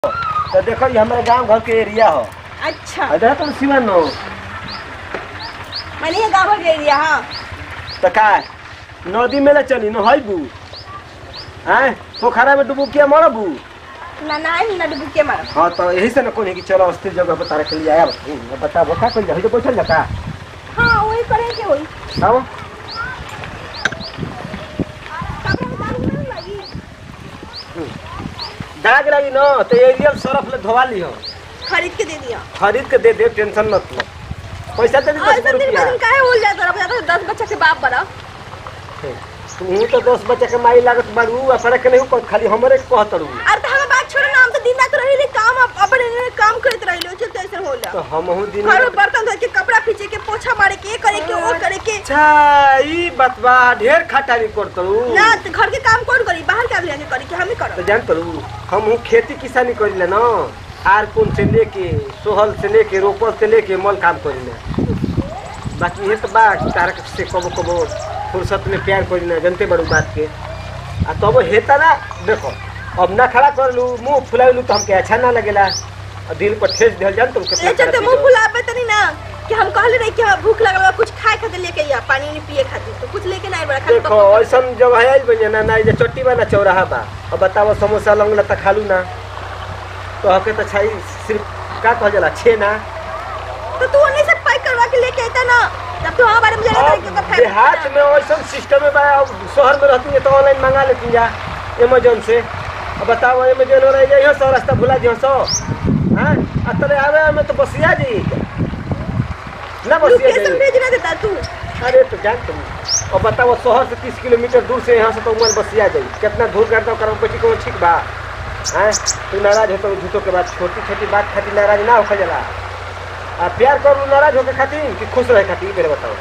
तो देखो ये हमारे गांव घर के एरिया हो अच्छा अरे तुम सिवन हो मैंने ये गाँव के एरिया हाँ तो का नदी में ले चली न हईबू हैं पोखरा में डुबू किया मरबू ना ना ना डुबू के मार हाँ तो यही से न कोनी कि चलो अस्थिर जगह पर तारा के लिए आया बता वो का कर जा जो बैठल जाता हाँ वही करे के वही आओ कपड़ा में दाग नहीं लगी दाग रही न तो एरियल सरफ ले धोवा ली हो खरीद के दे दिया खरीद के दे दे टेंशन मत लो पैसा दे दी और दस सब दिन रुपया दिन काहे हो जाता रहा जाता दस बच्चा के बाप बड़ा तू तो दस बच्चे के माई लागत बाड़ू अपने के नहीं कहत खाली हमरे के कहत रू अरे तो हमें बात छोड़ो ना हम तो दिन रात रही काम अप- अपन इन्हें काम करते रही लो चलते ऐसे होला तो हमहू दिन घर में बर्तन धो के कपड़ा पीछे के पोछा मारे के ये करे के वो करे के अच्छा ई बात बा ढेर खटारी करत रू ना तो घर के काम कौन करी बाहर के आदमी करी के हम ही तो करो जान तरू हमहू खेती किसानी करिले न आर कोन से लेके सोहल से लेके रोपल से लेके मल काम करिले बाकी ये तो बा तारक से कबो कबो फुर्सत में प्यार करिले जनते बड़ू बात के आ तब हेता ना देखो अब ना खड़ा कर लू मुंह फुलाइलू तो हमके अच्छा ना लगेला और दिल पर ठेस दिल जान तुम कितना ए चलते खराब मुंह चीज हो। फुलावे तनी ना कि हम कहले रही कि हाँ, भूख लगल बा, कुछ खाए खातिर लेके या पानी नहीं पिए खातिर तो कुछ लेके नहीं बड़ा खाली देखो ऐसा जब है बन ना ना ये चट्टी बा ना चौराहा बा अब बताओ समोसा लंग लता खालू ना तो हके तो छाई सिर्फ का कहल जाला छे ना तो तू उन्हीं से पैक करवा के लेके आता ना जब तू हमारे में जाने अब तरीके का देहात में वैसा सिस्टम है बा अब शहर में रहती है तो ऑनलाइन मंगा लेती जा अमेजोन से अब बताओ अमेजोन हो रही है सौ रास्ता भुला जी सौ हाँ अतरे आवे में तो बसिया जी ना बसिया लोकेशन जी भेज ना देता तू अरे तो जान तुम और बताओ शहर से तीस किलोमीटर दूर से यहाँ से तो उमर बसिया जाई कितना दूर करता करो बेटी को ठीक बा हैं तू नाराज होता झूठो के बाद छोटी छोटी बात खातिर नाराज ना होकर जला आ प्यार करू नाराज होके खातिर कि खुश रहे खातिर पहले बताओ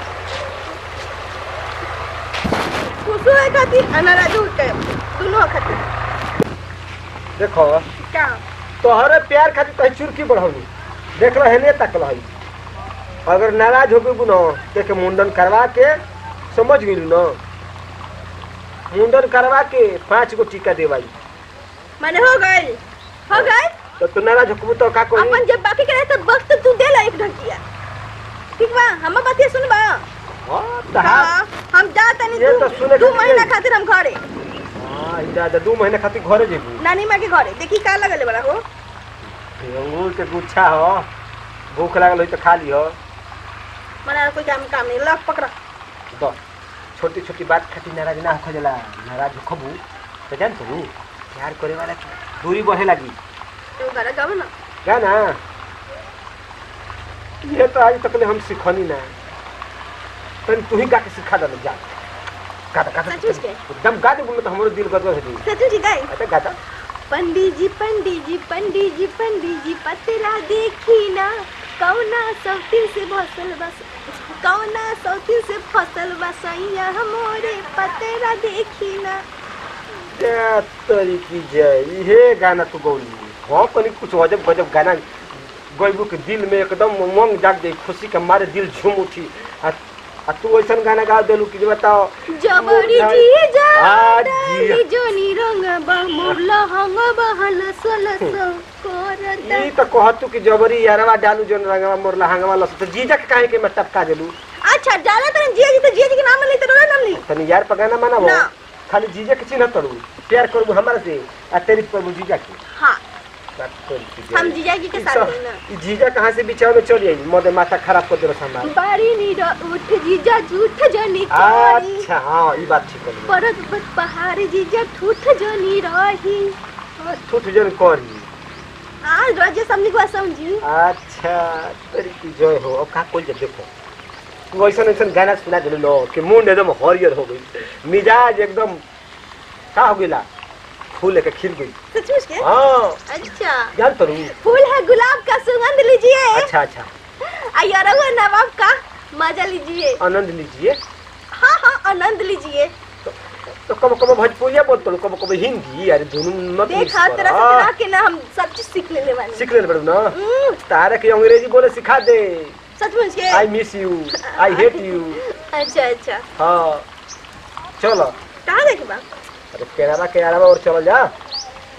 खुश है खातिर अनाराज हो के दोनों खातिर देखो क्या तोहरे प्यार खातिर कहीं चुरकी बढ़ौनी देख रहे ने तक रही अगर नाराज हो गई न तो के मुंडन करवा के समझ गई न मुंडन करवा के पाँच गो टीका देवाई मैंने हो गई हो गई तो तू नाराज हो तो का कोई अपन जब बाकी करे तो वक्त तू दे ला एक ढकिया ठीक बा हम बात ये सुन बा हाँ, तो हाँ। हाँ, हम जाते नहीं ये तो दू, सुने दू खातिर महीना गई। खातिर हम घरे हाँ, ई दादा दू महीने खातिर घरे जेबू नानी माँ के घरे देखी का लगल बड़ा हो अंगूर के गुच्छा हो भूख लागल हो तो खा लियो मना कोई काम काम नहीं लग पकड़ा तो छोटी छोटी बात खातिर नाराज ना होखा जाला नाराज होखबू तो जान तू प्यार करे वाला के दूरी बढ़े लगी तू घर गाव ना गाना ये तो आज तक ले हम सिखनी ना तनी तू ही गा के सिखा दे जा गाता गाता सचमुच के? एकदम गा दे बोले तो हमारे दिल गदगद हो जाई सचू जी गए अच्छा गाता पंडित जी पंडित जी पंडित जी पंडित जी पतरा देखी ना कौना सौती से फसल बस कौना सौती से फसल बसैया हमोरे पतरा देखी ना क्या तरी की जय ये गाना तू गौली हाँ कनी कुछ अजब गजब गाना गैबू के दिल में एकदम उमंग जाग जाई खुशी के मारे दिल झूम उठी आ, आ तू ऐसा गाना गा देलू कि जे बताओ जबरी मोर जी आ, जाई जी। जोनी रंग बा मुरला हंग बहल सलस करता ई तो कहतू कि जबरी यारवा डालू जोन रंगवा मोरला हंगवा लस तो जीजा के काहे के मैं टपका देलू अच्छा जाना तो जिया जी तो जिया जी के नाम ले तो रोना नाम ली तनी यार पर गाना माना ना। खाली जीजा के चिन्ह तड़ू प्यार करबू हमारा से आ तारीफ करबू जीजा की हाँ बात तोरी की जय। हम जीजा जी के ई साथ सब- हैं ना ई जीजा कहाँ से बिचाव में चली आई मोदे माथा खराब कर देलो हमारा बारी नीर उठ जीजा झूठ जनी करी अच्छा हाँ ये बात ठीक है परत पर पहाड़ जीजा ठूठ जनी रही ठूठ जन करी आज राजे समझी को समझी अच्छा तेरी की जय हो अब का कोई देखो तू ऐसा ऐसा गाना सुना दिल लो कि मुंड एकदम हरियर हो गई मिजाज एकदम का हो गईला फूल लेके खिल गई सचमुच के हाँ अच्छा जान तो फूल है गुलाब का सुगंध लीजिए अच्छा अच्छा अयरा हुआ नवाब का मजा लीजिए आनंद लीजिए हाँ हाँ आनंद लीजिए तो, तो कब कब भोजपुरिया बोलते कब कब हिंदी अरे दोनों मत मिक्स देखा कर। तरह से हाँ, तरह के ना हम सब चीज सीख ले लेवानी सीख ले बड़ू ना हम्म, तारा के अंग्रेजी बोले सिखा दे सचमुच के I miss you I hate you अच्छा अच्छा हाँ चलो कहाँ देखे बा अरे केराला के अलावा और चल जा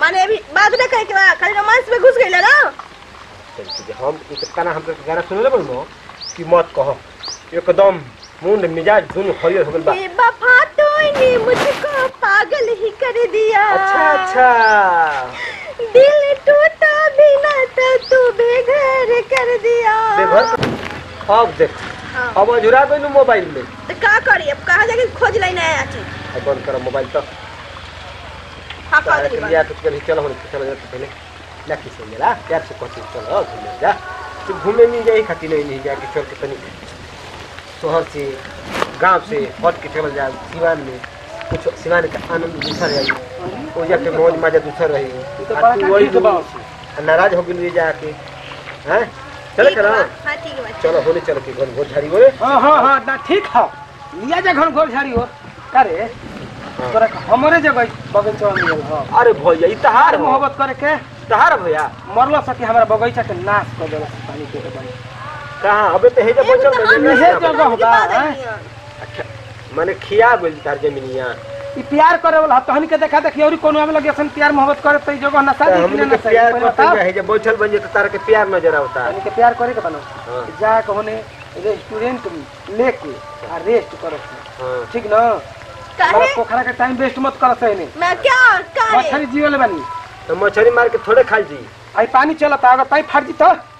माने अभी बात ना करे के बा खाली रोमांस में घुस गइल ना चल ठीक है हम एक गाना हम गाना सुनले बनो कि मत कहो एकदम मुंड मिजाज दुनु हरियर हो गइल बा बेवफा तूने मुझको पागल ही कर दिया अच्छा अच्छा दिल टूटा बिना तो तू बेघर कर दिया बेघर अब देख हाँ। अब अजुरा गइल मोबाइल में तो का करी अब कहाँ जाके खोज लाई नया चीज अब बंद कर मोबाइल तो हाँ कह तारा के लिया तो चल चलो हम चलो जा पहले ना किसे मेरा प्यार से कहती चलो घूमने जा तू घूमने नहीं जाई खाती नहीं नहीं जाके चल के तनी शहर से गांव से हट के चल जा सिवान में कुछ सिवान का आनंद दूसर रही वो जाके मौज मजा दूसर रही तो आ बड़ा तू वही ठीक बा। आ नाराज हो गई जाके हैं चले ठीक करा बा, हाँ ठीक है चलो होले चलो के घर घर झाड़ी बोले हाँ हाँ हाँ ना ठीक है लिया जा घर घर झाड़ी हो करे तोरा के हमरे जगह बगीचा में मिलल हो अरे भैया ई तहार हो मोहब्बत करे के तहार भैया मरलो सके हमारा बगीचा के नाश कर देला पानी के बनी कहाँ अबे तो हे जब एगो बचल तो हम बजे इहे ना जगह मुझे बा, बात हैं? नहीं है। अच्छा माने खिया बोल तार जमीनिया ई प्यार करे वाला तहन के देखा देखी और कोनो आवे लगे असन प्यार मोहब्बत करे तो ई जगह ना तो शादी हमने कि के ना शादी प्यार पहले करते बताओ है जब बैठल बन तो तार के प्यार नजर आवता तहन के प्यार करे के बनो हाँ। जा कहने रेस्टोरेंट लेके आ रेस्ट करो हाँ ठीक ना हमारा काहे पोखरा के टाइम वेस्ट मत कर सही मैं क्या काहे मछली जीवल बनी तो मछली मार के थोड़े खाई जी आई पानी चलता अगर ताई फाट जी तो